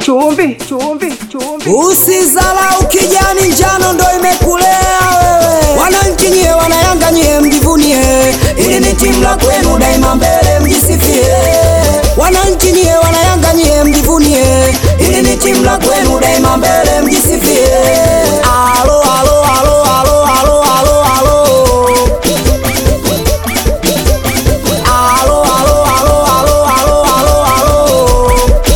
chumvi, chumvi, chumvi. Usizalau kijani, njano ndo imekulea wewe. Wananchi nyie, wanayanga nyie, mjivunie, ili ni timu la kwenu, daima mbele mjisifie. Wananchi nyie, wanayanga nyie, mjivunie, ili ni timu la kwenu, daima mbele mjisifie. Alo, alo, alo, alo, alo, alo, alo. Alo, alo, alo, alo, alo, alo, alo.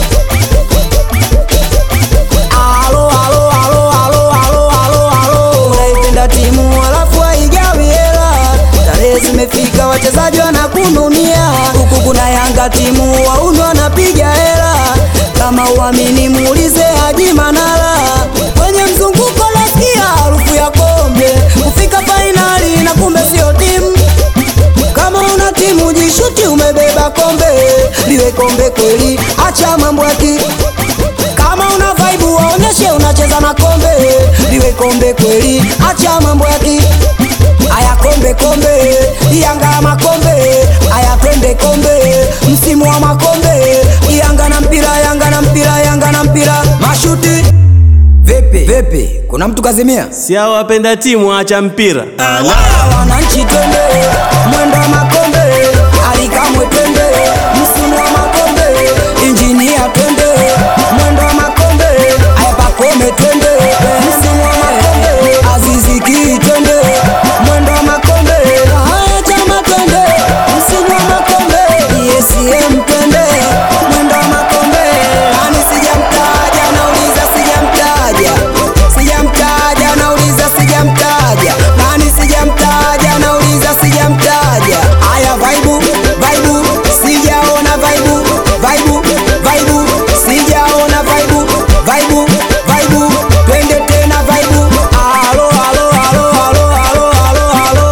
Alo, alo, alo, alo, alo, alo, alo. Unaipenda timu alafu haigawi hela, tarehe zimefika, wachezaji wanakununia, huku kuna Yanga timu wauni wanapiga hela. Kama uamini muulize Haji Manara, kwenye mzunguko nasikia harufu ya kombe, kufika fainali na kumbe sio timu kama una timu jishuti, umebeba kombe, liwe kombe kweli, acha mambo ya ki kama una vibe waonyeshe unacheza na kombe, liwe kombe kweli, acha mambo ya ki aya kombe kombe, Yanga makombe, aya twende kombe, msimu wa makombe, Yanga na mpira, Yanga na mpira, Yanga na mpira, mashuti vipi vipi, kuna mtu kazimia? Si hao wapenda timu acha mpira. Wala wananchi twende mwendo wa makombe, alikamwe twende msimu wa makombe, injinia twende mwendo wa makombe, ayapakome twende msimu wa makombe, aziziki twende mwendo wa makombe, haya chama twende msimu wa makombe, ESM twende mwendo wa makombe, nani sijamtaja, nauliza sijamtaja, sijamtaja, nauliza sijamtaja, nani sijamtaja, nauliza sijamtaja. Haya vaibu vaibu, sijaona vaibu vaibu vaibu, sijaona vaibu vaibu vaibu, twende tena vaibu. Alo alo alo alo alo alo alo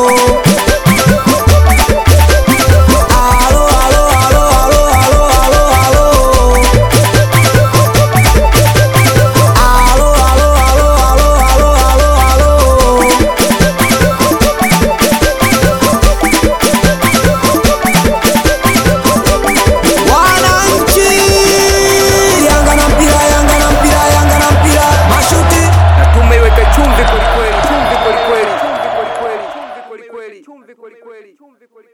alo alo alo alo alo alo alo Alo, alo, alo, alo, alo, alo, alo. Wananchi! Yanga na mpira, Yanga na mpira, Yanga na mpira. Mashuti. Na tumeiweka chumvi kwelikweli, chumvi kwelikweli, chumvi kwelikweli, chumvi kwelikweli, chumvi kwelikweli, chumvi kwelikweli.